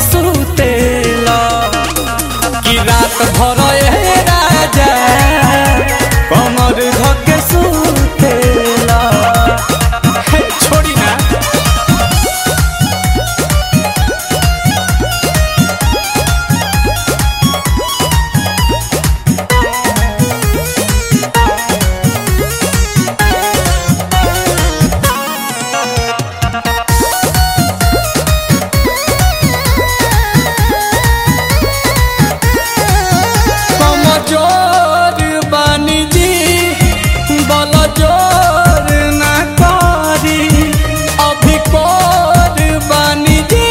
सुतेला कि रात भर ए राजा कमर धके सुतेला हे, छोड़ी ना कमजोर बानी जी बल जोर ना करी अभी कोर बानी जी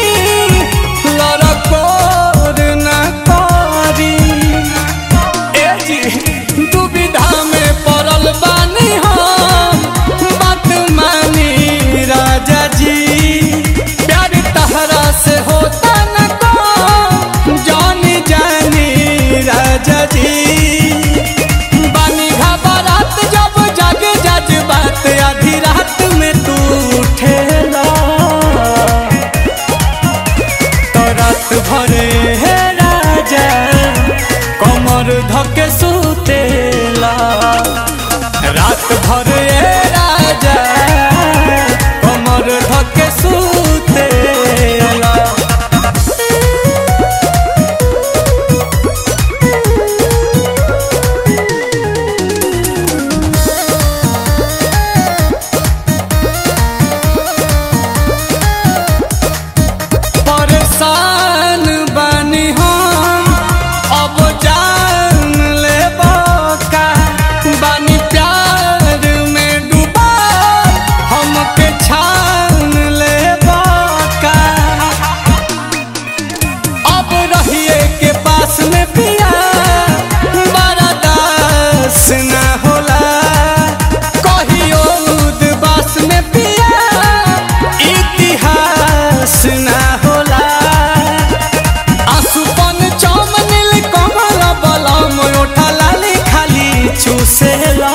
लड़कोर ना करी ए जी दुविधा में पड़ल बानी हम बात मानी राजा जी प्यार तहरा से होता न को जानी जानी राजा जी बानी घबरात जब जग जज बात आधी रात में तू उठेला तो रात भरे हे राजा कमर धके सुतेला रात भरे हे राजा कमर धके सुतेला परेशान बानी हम अब जान ले का बानी प्यार में डूबा हमके छान ले का अब रहिए के पास में पिया बड़ा दास ना होला कहियो उदबास में पिया इतिहास ना होला आसुपन चमनिल कमल बलम ओठा लाली खाली चूसेला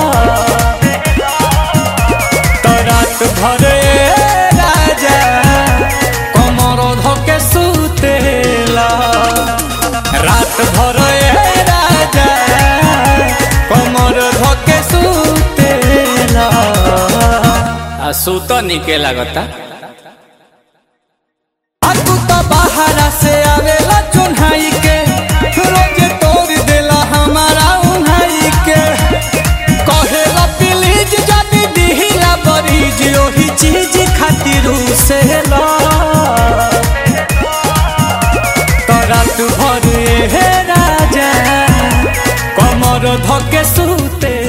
तो रात भरे राजा कमर धके सुतेला रात भरे राजा कमर धके सुतेला आ सुत निके लागता आ तू तो बाहरा से आवेला चुन्हाई के रोज तोड़ देला हमारा उन्हाई के कहेला प्लीज जदी दिहिला बरीज ओही चीज खातिर से ला तो रात भर हे राजा कमर धके सुते